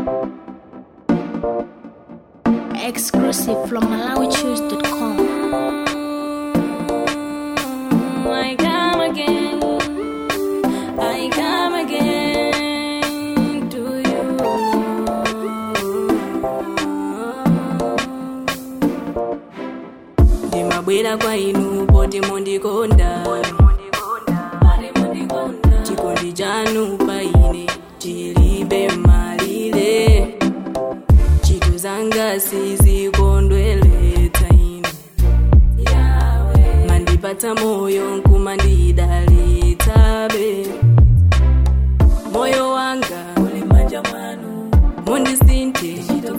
Exclusive from MalawiChoose.com. I come again. I come again to you. ndimabwera kwa inu poti mundikonda chikondi chanu pa ine chilibe malire ntchito zanga sizikondweretsa ine mandipatsa moyo nkumandidalitsabe moyo wanga mundisinthe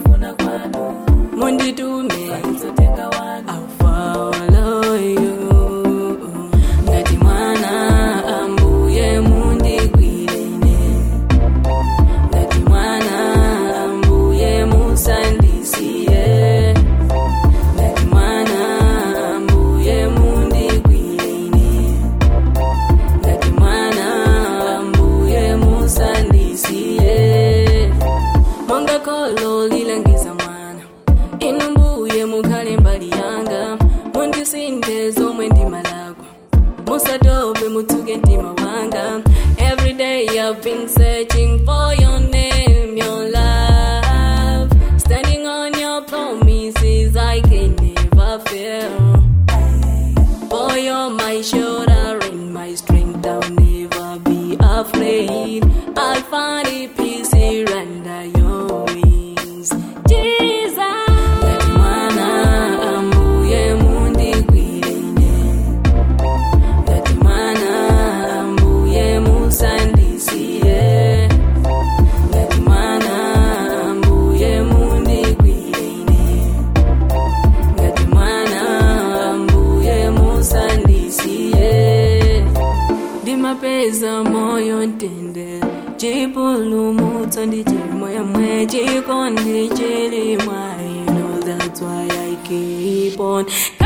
munditume I'll follow you. ngati mwana ambuye mundigwire ine ngati mwana ambuye musandisiye ngati mwana ambuye mundigwire ine ngati mwana ambuye musandisiye monga kholo lilangiza mwana inu mbuye mukhale mbali yanga mundisinthe zomwe ndimalakwa musatope mutsuke mtima wanga every day i've been searching for your name your love standing on your promises i can never fail for you're my shoulder and my strength i'll never be afraid i'll find a peace here under your wings jesus ngati mwana ambuye mundigwire ine ngati mwana ambuye musandisiye ngati mwana ambuye mundigwire ine ngati mwana ambuye musandisiye ndimapeza moyo ntende chipulumutso ndi chimwemwe chikondi chili mwa inu that's why i keep on